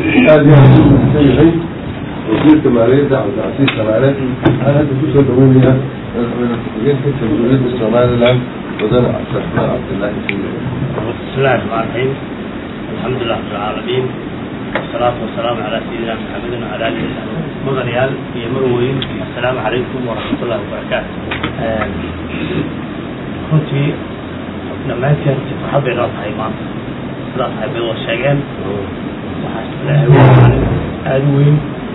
aad iyo aad u mahadsan yahay wasiirka maaliyadda cabdicasiis samaale waxaan hadda kusoo dhaweynayaa madaxweyne ku-xigeenka jamhuuriyadda somaliland wadane cabdiraxmaan cabdilaahi fiile بسم الله الرحمن الرحيم الحمد لله رب العالمين والصلاة والسلام على سيدنا محمد وعلى آله وصحبه مغنيال يا مروين السلام عليكم ورحمة الله وبركاته كنت لما كنت فرحة بين رأسها إمام رأسها بين الشيئين أدوين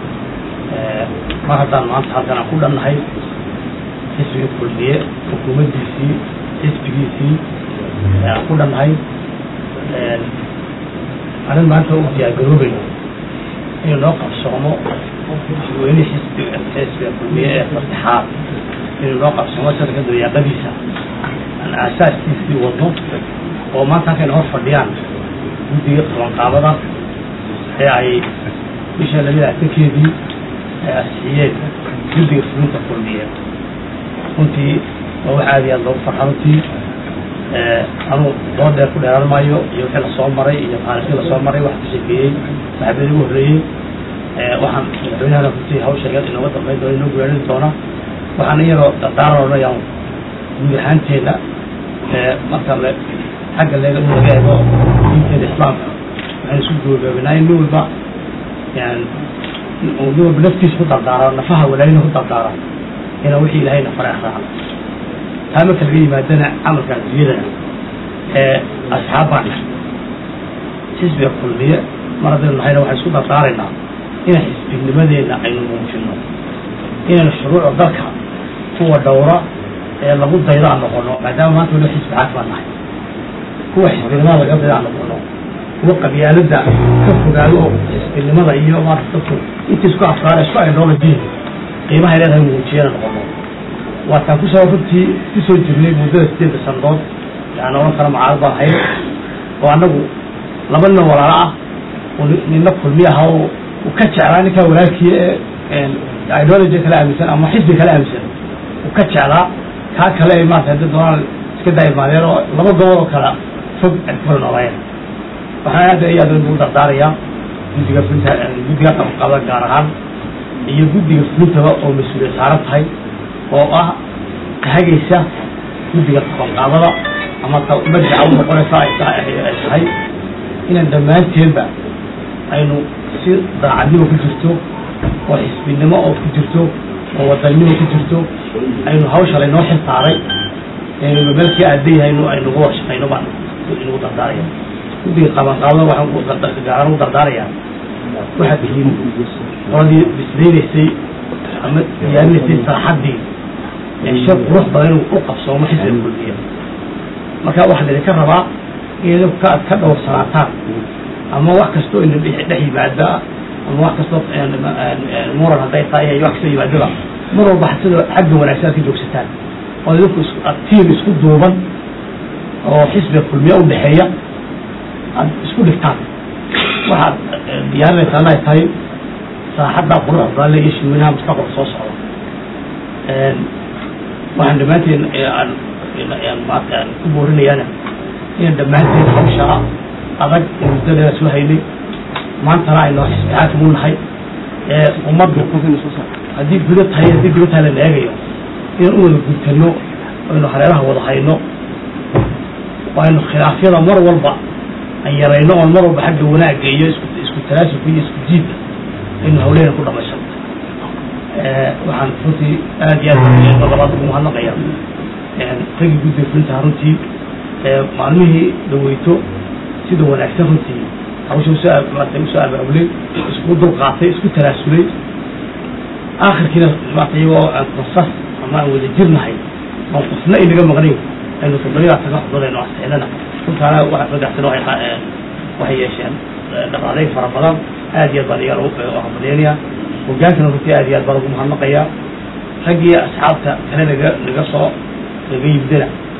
ما حتى ما أنت حتى نقول أن هاي حسب الكلية حكومة دي سي حسب دي سي ku dhannahay anin maanta u diyaargaroobayno inuu noo qabsoomo weyne xisbiga xisbiga kulmiye ee fasaxaad inuu noo qabsoomo sanadka dayaaqadiisa aan aasaaskiisii wadno oo maanta halkayna hor fadhiyaan guddiga qabanqaabada ee ay bisha labada atankeedii ay asixiyeen guddiga fulinta kulmiye runtii waa wax aad iyo aad loogu farxa runtii anuu loo dheer ku dheeraan maayo iyo wixii lasoo maray iyo taariikhdii lasoo maray wax ka sheekeeyey saxaabadii ugu horreeyey waxaan madaxweynahana runtii hawsheegan inooga dambayn doona inoo guulaarin doona waxaan iyadoo dardaaran odhanayaan guud ahaanteena marka le xagga leega in laga eego diinteena islaamka waxaan isku googoobanaa in nin walba yani nin walba naftiisa ku dardaaro nafaha walaayina ku dardaaro inaa wixii ilahayna faray akhraacan taa marka laga yimaadana camalka adduunyadana ee asxaab baan nahay xisbiga kulmiye mar haddaynu nahayna waxaan isku dardaaraynaa inaan xisbinimadeena aynu muujino inaynu shuruucda dalka kuwa dhowra ee lagu daydo aan noqono maadaama maanta waliba xisbi xaak baan nahay kuwa xisbinimada laga daydo aan noqono kuwa qabyaalada ka fogaado oo xisbinimada iyo maanta dadku inta isku afkaara isku ideology qiimahay leedahay muujiyana noqono waataan kusoo runtii kusoo jirnay muddada sideedda sannadood yani oran kara macaarad baan ahayd oo annagu laba nin walaalo ah oo nina kulmi aha oo uu ka jeclaa ninkaa walaalkii ee ideology kala aaminsan ama xisbi kala aaminsan uu ka jeclaa kaa kale ay maarata hadda doonaan iska daayimaadeen oo laba gobol oo kala fog ay ku kala noolaayeen waxaan aad iyo aad ugu dardaarayaa guddiga fulinta guddiga qabanqaabada gaar ahaan iyo guddiga fulintaba oo mas-uuliyad saaran tahay oo ah hagaysa guddiga qabanqaabada ama madjaca u noqonaysa ay tahay inaan dhammaanteenba aynu si daacadnimo ku jirto oo xisbinimo oo ku jirto oo wadannimo ku jirto aynu hawsha laynoo xil saaray aynu meelkii aadayahayno aynugu warshaqayno baan inugu dardaaraya guddiga qabanqaabada waxaan gaaran ugu dardaarayaa waxaad tihiin qoladii bislaynaysay ama diyaarinaysay saaxaddii shar qurux badan inuu u qabsoomo xisbiga kulmiya marka waxaa laydinka rabaa in ka aad ka dhowrsanaataan ama wax kastoo ina dhex yimaada ama wax kastoo muran hadday tahay iyo wax kastoo yimaadaba mar walba sida xagga wanaagsan aad ka joogsataan oo idinku tiim isku duuban oo xisbiga kulmiya u dhexeeya aad isku dhigtaan waxaad diyaarinaysaana ay tahay saaxadda quruxda badan le iyo shirweynaha mustaqbalka soo socda waxaan dhammaanteen maarka ku boorinayaana inaan dhammaanteen hawshaa adag ee muddadeeda soo haynay maantana aynoo xisbixaakim u nahay ee ummaddu haddii guda tahay haddii guda tahay lana eegayo inaan u wada gudtano aynu hareeraha wada hayno aynu khilaafyada mar walba aan yarayno oon mar walba xagga wanaagga iyo isku isku talaasufka iyo isku jiidka aynu hawleena ku dhamaysano waxaan runtii aad iyo aad labaad ugu mahadnaqaya ragii guddiga fulintaha runtii maalmihii dhaweyto sida wanaagsan runtii hawsha usoo maarata usoo abaabulay isku dulqaatay isku talaasulay aakhirkiina maarata iyagoo aan qasas ama aan wada jirnahay oon qofna inaga maqnayn aynu toddobadaa taga xubnood aynu asixinana runtaana ragaxsan waxay yeesheen dhaqaalayn fara badan aad iyo aad baan iyaga lagu hambalyeynaya hogaankana runtii aad iyo aad baan ugu mahadnaqayaa raggii asxaabta kale naga naga soo naga yimidana